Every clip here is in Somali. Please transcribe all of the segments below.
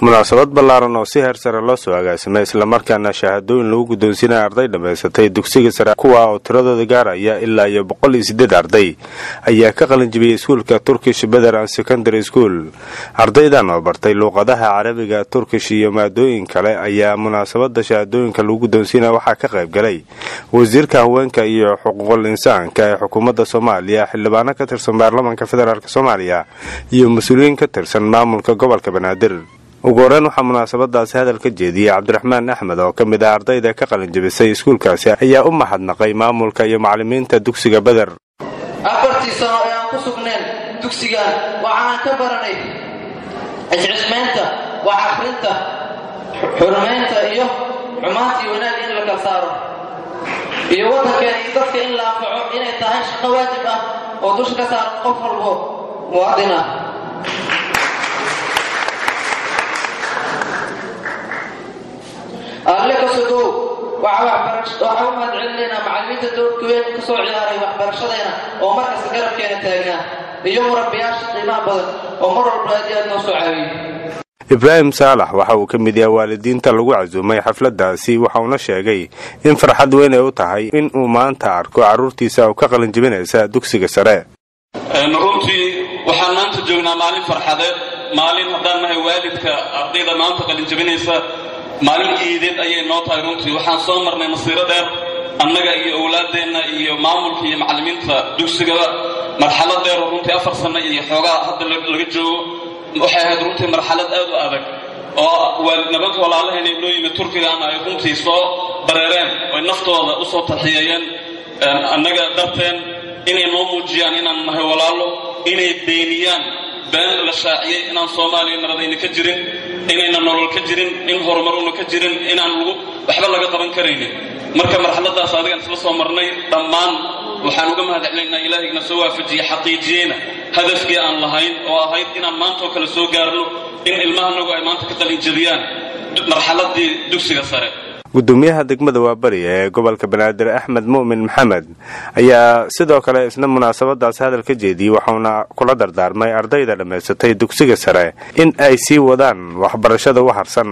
munaasabad ballaaran oo si heer sare loo soo agaasimay islamarkaana shahaadooyin lagu guddoonsiinaya arday dhammaysatay dugsiga sare kuwa oo tiradooda gaaraya ilaa iyo boqol iyo siddeed arday ayaa ka qalinjibiyey iskuulka turkish beder and secondary school ardaydan oo bartay luuqadaha carabiga turkish iyo maadooyin kale ayaa munaasabada shahaadooyinka lagu guddoonsiinaya waxaa ka qayb galay wasiirka haweenka iyo xuquuqul insaanka ee xukuumadda soomaaliya xildhibaano ka tirsan baarlamaanka federaalk soomaaliya iyo mas-uuliyiin ka tirsan maamulka gobolka banaadir ugu horeyn waxaa munaasabadaasi hadal ka jeediyey cabdiraxmaan axmed oo ka mid ah ardayda ka qalinjabisay iskuulkaasi ayaa u mahadnaqay maamulka iyo macallimiinta dugsiga beder afartii sano ee aan ku sugnayn dugsigan waxaan ka baranay ciscismaynta wax akhrinta xurmaynta iyo xumaantii wanaag in la kala saaro iyo waddankeena iyo dadka in la anfaco inay tahay shaqo waajib ah oo dusha ka saaran qof walbo muwaadin ah alle ka sogow waxaa u mahadcelinaynaa macallimiinta doorka weyn ka soo ciyaaray waxbarashadayna oo markasta garabkeena taagnaa iyo murabbiyaasha qiimaha badan oo mar walba aad iyo aad noo soo caawiyey ibraahim saalax waxa uu ka mid yahay waalidiinta lagu casuumay xafladaasi waxauna sheegay in farxad weyn ay u tahay in uu maanta arko carruurtiisa oo ka qalinjibinaysa dugsiga sare runtii waxaan maanta joognaa maalin farxadeed maalin haddaan nahay waalidka ardayda maanta qalinjabinaysa maalin iideed ayay noo tahay runtii waxaan soo marnay masiiro dheer annaga iyo owlaaddeenna iyo maamulka iyo macallimiinta dugsigaba marxalad dheer oo runtii afar sanno iyo xoogaa hadda laga joogo waxay ahayd runtii marxalad aad u adag oo nabanka walaalahayna inoo yimid turkigaana ay runtii soo bareereen oy naftooda u soo tarxiyeeyeen annaga darteen inay noo muujiyaan inaan nahay walaalo inay beeniyaan been la shaaciyey inaan soomaaliya naradayna ka jirin inayna nolol ka jirin in horumaruna ka jirin inaan lagu waxba laga qaban karaynin marka marxaladaas adigaan isla soo marnay dhammaan waxaan uga mahadcelinaynaa ilaahayna soo waafajiyey xaqiijiyeyna hadafkii aan lahayn oo ahayd inaan maantaoo kale soo gaarno in ilmahanagu ay maanta ka qalinjabiyaan marxaladii dugsiga sare gudoomiyaha degmada waabari ee gobolka banaadir axmed mu'min maxamed ayaa sidoo kale isna munaasabadaas hadal ka jeediyey waxauna kula dardaarmay ardayda dhammaysatay dugsiga sare in ay sii wadaan waxbarashada u harsan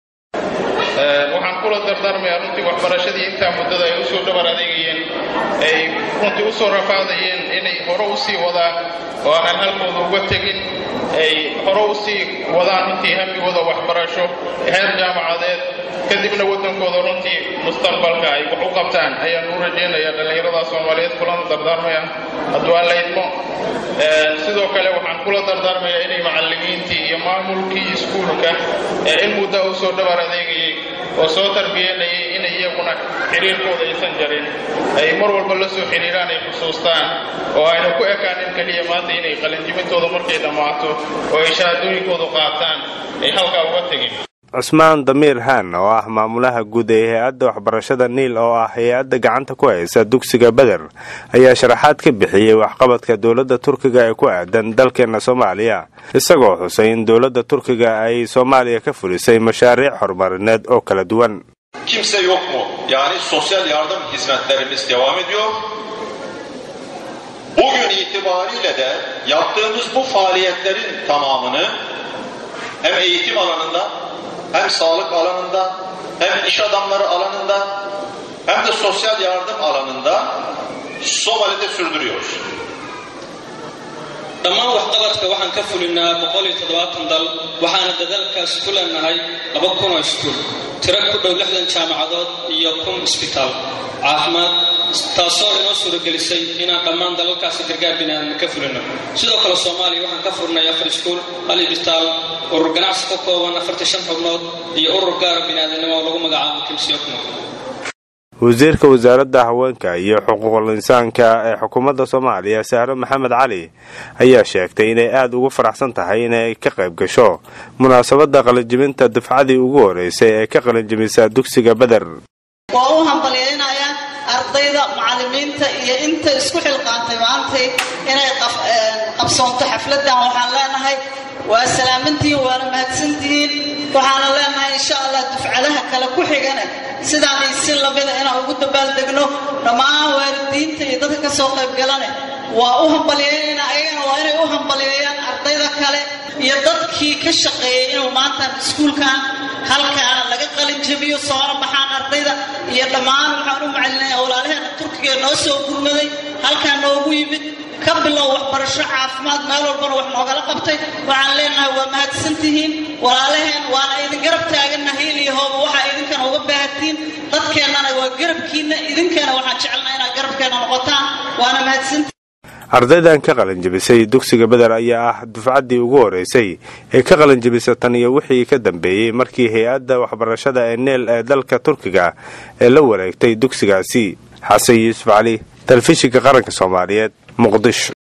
waxaan kula dardaarmayaa runtii waxbarashadii intaa muddada ay usoo dhabar adeegayeen ay runtii u soo rafaadayeen inay hore u sii wadaan oo aanan halkooda uga tegin ay hore u sii wadaan runtii hamigooda waxbarasho heer jaamacadeed kadibna waddankooda runtii mustaqbalka ay wax u qabtaan ayaan u rajaynayaa dhallinyarada soomaaliyeed kulana dardaarmaya hadduu aan la idmo sidoo kale waxaan kula dardaarmayaa inay macallimiintii iyo maamulkii iskuulka ee in muddo u soo dhabar adeegayay oo soo tarbiyanayay inay iyaguna xiriirkooda aysan jarin ay mar walba la soo xidhiiraan ay xusuustaan oo ayna ku ekaanin keliya maanta inay qalinjibintooda markay dhammaato oo ay shahaadooyinkoodu qaataan ay halkaa uga tegin cusmaan damiir haan oo ah maamulaha guud ee hay-adda waxbarashada niil oo ah hay-adda gacanta ku haysa dugsiga beder ayaa sharaxaad ka bixiyey waxqabadka dowladda turkiga ee ku aadan dalkeena soomaaliya isagoo xusay in dowladda turkiga ay soomaaliya ka fulisay mashaariic horumarineed oo kala duwan Kimse yok mu? Yani sosyal yardım hizmetlerimiz devam ediyor. Bugün itibariyle de yaptığımız bu faaliyetlerin tamamını hem eğitim alanında hem sağlık alanında hem iş adamları alanında hem de sosyal yardım alanında Somali'de sürdürüyoruz. dhammaan waxqabadka waxaan ka fulinaa boqol iyo toddobaatan dal waxaana dadaalkaas ku leenahay laba kun oo iskuul tiro ku dhow lixdan jaamacadood iyo kun isbitaal caafimaad taasoo inoo suuragelisay inaan dhammaan dalalkaasi gargaar biniaadam ka fulino sidoo kale soomaaliya waxaan ka furnay afar iskuul hal isbitaal urur ganacsi ka kooban afartii shan xubnood iyo urur gaara biniaadamnimo oo lagu magacaabo kimsiyokno wasiirka wasaaradda haweenka iyo xuquuqul insaanka ee xukuumadda soomaaliya sahro maxamed cali ayaa sheegtay inay aada ugu faraxsan tahay inay ka qayb gasho munaasabadda qalinjibinta dufcadii ugu horeysay ee ka qalinjibisa dugsiga beder waa u hambalyaynayaa ardayda macallimiinta iyo inta isku xilqaantay maantay inay qabsoonto xafladdan waxaan leenahay waa salaamantihiin waana mahadsantihiin waxaana leenahay insha allah dufcadaha kale ku xigana sidaan isi lamida inaan ugu dabaaldegno dhammaan waalidiinta iyo dadka ka soo qayb galane waa u hambalyeynayna ayagana waa inay u hambalyeeyaan ardayda kale iyo dadkii ka shaqeeyey inuu maanta iskuulkan halkaan laga qalin jabiyo soona baxaan ardayda iyo dhammaan waxaan u macalinaya walaalaheena turkiga noo soo gurmaday halkaan noogu yimid ka bilow waxbarasho caafimaad meel walbana wax noogala qabtay waxaan leenahay waa mahadsantihiin walaalaheen waana idin garab taaganna hiil iyo hooba waxaa idinkana uga baahatiin dadkeennana waa garabkiinna idinkana waxaan jecelnaa inaad garabkeenna noqotaan waana mahadsantihiin ardaydan ka qalinjabisay dugsiga beder ayaa ah dufcaddii ugu horeysay ee ka qalinjabisa tan iyo wixii ka dambeeyey markii hay-adda waxbarashada ee neel ee dalka turkiga ee la wareegtay dugsigaasi xasan yuusuf cali telefishinka qaranka soomaaliyeed muqdisho